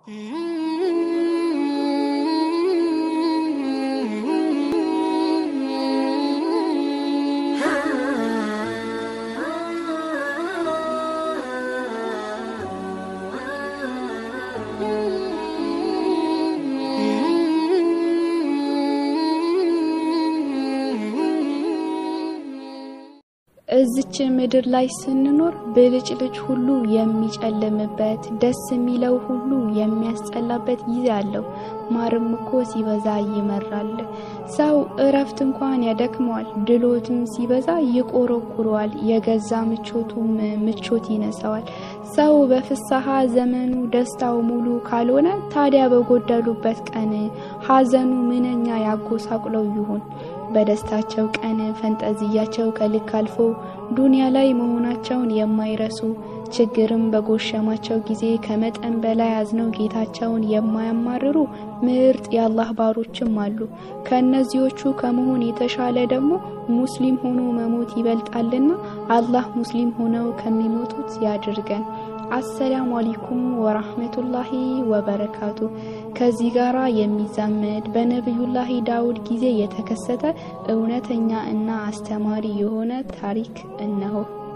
እዚች ምድር ላይ ስንኖር ብልጭልጭ ሁሉ የሚጨልምበት ደስ የሚለው ሁሉ የሚያስጠላበት ጊዜ አለው። ማርም እኮ ሲበዛ ይመራል። ሰው እረፍት እንኳን ያደክመዋል፣ ድሎትም ሲበዛ ይቆረቁረዋል፣ የገዛ ምቾቱም ምቾት ይነሳዋል። ሰው በፍስሐ ዘመኑ ደስታው ሙሉ ካልሆነ ታዲያ በጎደሉበት ቀን ሐዘኑ ምንኛ ያጎሳቁለው ይሆን? በደስታቸው ቀን ፈንጠዝያቸው ከልክ አልፎ ዱንያ ላይ መሆናቸውን የማይረሱ ችግርም በጎሸማቸው ጊዜ ከመጠን በላይ አዝነው ጌታቸውን የማያማርሩ ምርጥ የአላህ ባሮችም አሉ። ከእነዚዎቹ ከመሆን የተሻለ ደግሞ ሙስሊም ሆኖ መሞት ይበልጣልና አላህ ሙስሊም ሆነው ከሚሞቱት ያድርገን። አሰላሙ አለይኩም ወራህመቱላሂ ወበረካቱ። ከዚህ ጋራ የሚዛመድ በነቢዩላሂ ዳውድ ጊዜ የተከሰተ እውነተኛ እና አስተማሪ የሆነ ታሪክ እነሆ።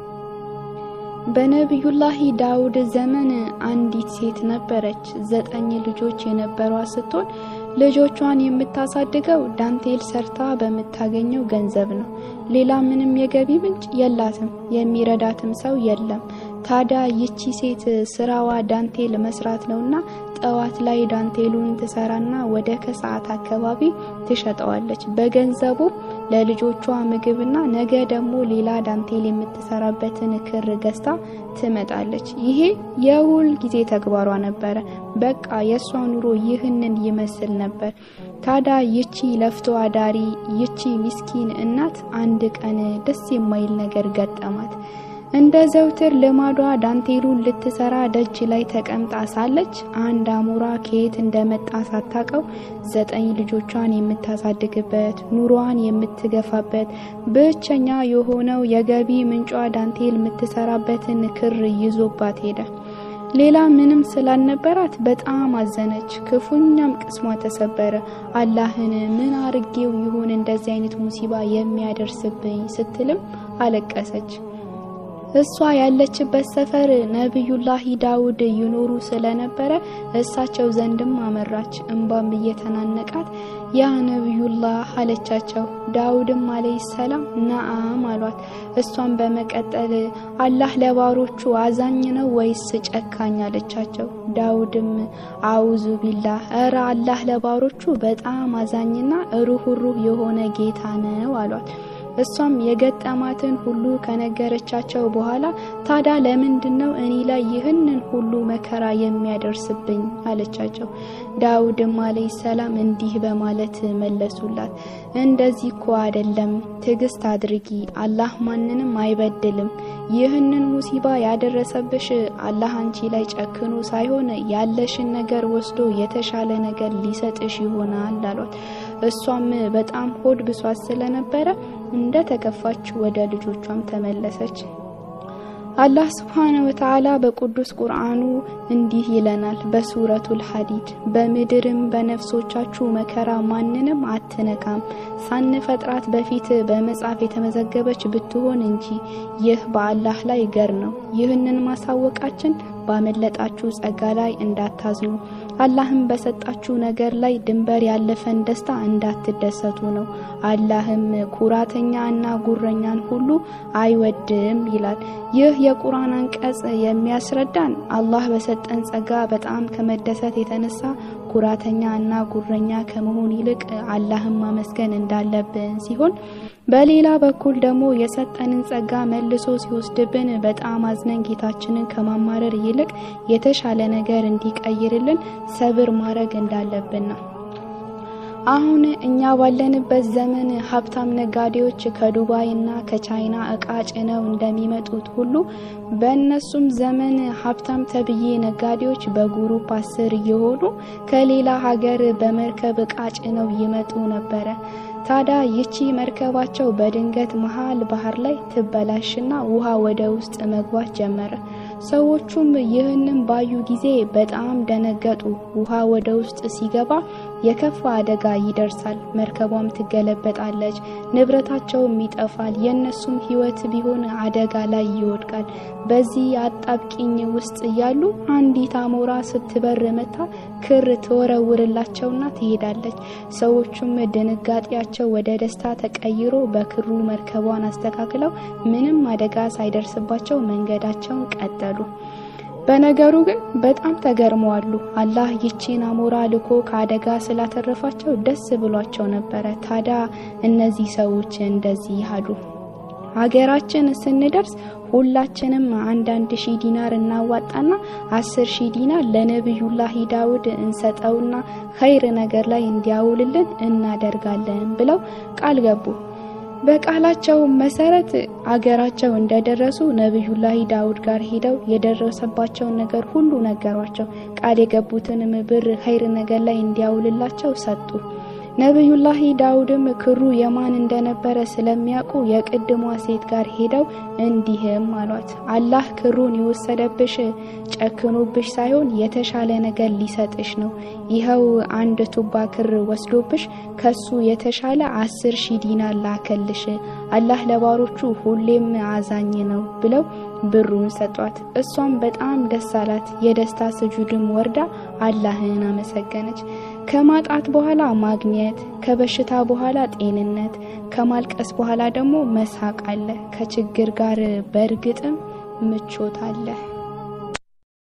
በነቢዩላሂ ዳውድ ዘመን አንዲት ሴት ነበረች። ዘጠኝ ልጆች የነበሯት ስትሆን ልጆቿን የምታሳድገው ዳንቴል ሰርታ በምታገኘው ገንዘብ ነው። ሌላ ምንም የገቢ ምንጭ የላትም፣ የሚረዳትም ሰው የለም። ታዲያ ይቺ ሴት ስራዋ ዳንቴል መስራት ነውና ጠዋት ላይ ዳንቴሉን ትሰራና ወደ ከሰዓት አካባቢ ትሸጠዋለች። በገንዘቡ ለልጆቿ ምግብና ነገ ደግሞ ሌላ ዳንቴል የምትሰራበትን ክር ገዝታ ትመጣለች። ይሄ የሁል ጊዜ ተግባሯ ነበረ። በቃ የእሷ ኑሮ ይህንን ይመስል ነበር። ታዲያ ይቺ ለፍቶ አዳሪ ይቺ ምስኪን እናት አንድ ቀን ደስ የማይል ነገር ገጠማት። እንደ ዘውትር ልማዷ ዳንቴሉን ልትሰራ ደጅ ላይ ተቀምጣ ሳለች አንድ አሞራ ከየት እንደመጣ ሳታቀው ዘጠኝ ልጆቿን የምታሳድግበት ኑሮዋን የምትገፋበት ብቸኛ የሆነው የገቢ ምንጯ ዳንቴል የምትሰራበትን ክር ይዞባት ሄደ። ሌላ ምንም ስላልነበራት በጣም አዘነች። ክፉኛም ቅስሟ ተሰበረ። አላህን ምን አርጌው ይሆን እንደዚህ አይነት ሙሲባ የሚያደርስብኝ ስትልም አለቀሰች። እሷ ያለችበት ሰፈር ነቢዩላሂ ዳውድ ይኖሩ ስለነበረ እሳቸው ዘንድም አመራች። እንባም እየተናነቃት ያ ነቢዩላህ አለቻቸው። ዳውድም አለይሂ ሰላም ነአም አሏት። እሷም በመቀጠል አላህ ለባሮቹ አዛኝ ነው ወይስ ጨካኝ አለቻቸው። ዳውድም አውዙ ቢላህ፣ እረ አላህ ለባሮቹ በጣም አዛኝና ሩህሩህ የሆነ ጌታ ነው አሏት። እሷም የገጠማትን ሁሉ ከነገረቻቸው በኋላ ታዲያ ለምንድን ነው እኔ ላይ ይህንን ሁሉ መከራ የሚያደርስብኝ አለቻቸው። ዳውድም አለይሂ ሰላም እንዲህ በማለት መለሱላት፣ እንደዚህ እኮ አይደለም፣ ትዕግስት አድርጊ፣ አላህ ማንንም አይበድልም። ይህንን ሙሲባ ያደረሰብሽ አላህ አንቺ ላይ ጨክኖ ሳይሆን ያለሽን ነገር ወስዶ የተሻለ ነገር ሊሰጥሽ ይሆናል አሏት። እሷም በጣም ሆድ ብሷት ስለነበረ እንደ ተከፋች ወደ ልጆቿም ተመለሰች። አላህ ስብሓነ ወተዓላ በቅዱስ ቁርአኑ እንዲህ ይለናል በሱረቱል ሐዲድ በምድርም በነፍሶቻችሁ መከራ ማንንም አትነካም ሳንፈጥራት በፊት በመጽሐፍ የተመዘገበች ብትሆን እንጂ ይህ በአላህ ላይ ገር ነው። ይህንን ማሳወቃችን ባመለጣችሁ ጸጋ ላይ እንዳታዝኑ አላህም በሰጣችሁ ነገር ላይ ድንበር ያለፈን ደስታ እንዳትደሰቱ ነው። አላህም ኩራተኛ እና ጉረኛን ሁሉ አይወድም ይላል። ይህ የቁርአን አንቀጽ የሚያስረዳን አላህ በሰጠን ጸጋ በጣም ከመደሰት የተነሳ ኩራተኛ እና ጉረኛ ከመሆን ይልቅ አላህን ማመስገን እንዳለብን ሲሆን በሌላ በኩል ደግሞ የሰጠንን ጸጋ መልሶ ሲወስድብን በጣም አዝነን ጌታችንን ከማማረር ይልቅ የተሻለ ነገር እንዲቀይርልን ሰብር ማድረግ እንዳለብን ነው። አሁን እኛ ባለንበት ዘመን ሀብታም ነጋዴዎች ከዱባይ እና ከቻይና እቃ ጭነው እንደሚመጡት ሁሉ በእነሱም ዘመን ሀብታም ተብዬ ነጋዴዎች በጉሩፕ አስር እየሆኑ ከሌላ ሀገር በመርከብ እቃ ጭነው ይመጡ ነበረ። ታዲያ ይቺ መርከባቸው በድንገት መሀል ባህር ላይ ትበላሽና ውሃ ወደ ውስጥ መግባት ጀመረ። ሰዎቹም ይህንን ባዩ ጊዜ በጣም ደነገጡ። ውሃ ወደ ውስጥ ሲገባ የከፋ አደጋ ይደርሳል። መርከቧም ትገለበጣለች፣ ንብረታቸውም ይጠፋል። የእነሱም ሕይወት ቢሆን አደጋ ላይ ይወድቃል። በዚህ አጣብቂኝ ውስጥ እያሉ አንዲት አሞራ ስትበር መታ ክር ትወረውርላቸውና ትሄዳለች። ሰዎቹም ድንጋጤያቸው ወደ ደስታ ተቀይሮ በክሩ መርከቧን አስተካክለው ምንም አደጋ ሳይደርስባቸው መንገዳቸውን ቀጠሉ። በነገሩ ግን በጣም ተገርመዋሉ። አላህ ይቺን አሞራ ልኮ ከአደጋ ስላተረፋቸው ደስ ብሏቸው ነበረ። ታዲያ እነዚህ ሰዎች እንደዚህ አሉ። ሀገራችን ስንደርስ ሁላችንም አንዳንድ ሺህ ዲናር እናዋጣና አስር ሺህ ዲናር ለነቢዩላህ ዳውድ እንሰጠውና ኸይር ነገር ላይ እንዲያውልልን እናደርጋለን ብለው ቃል ገቡ። በቃላቸው መሰረት አገራቸው እንደደረሱ ነቢዩላህ ዳውድ ጋር ሄደው የደረሰባቸውን ነገር ሁሉ ነገሯቸው። ቃል የገቡትንም ብር ኸይር ነገር ላይ እንዲያውልላቸው ሰጡ። ነቢዩላህ ዳውድም ክሩ የማን እንደነበረ ስለሚያውቁ የቅድሟ ሴት ጋር ሄደው እንዲህም አሏት፣ አላህ ክሩን የወሰደብሽ ጨክኖብሽ ሳይሆን የተሻለ ነገር ሊሰጥሽ ነው። ይኸው አንድ ቱባ ክር ወስዶብሽ ከሱ የተሻለ አስር ሺህ ዲናር ላከልሽ። አላህ ለባሮቹ ሁሌም አዛኝ ነው ብለው ብሩን ሰጧት። እሷም በጣም ደስ አላት። የደስታ ስጁድም ወርዳ አላህን አመሰገነች። ከማጣት በኋላ ማግኘት፣ ከበሽታ በኋላ ጤንነት፣ ከማልቀስ በኋላ ደግሞ መሳቅ አለ። ከችግር ጋር በእርግጥም ምቾት አለ።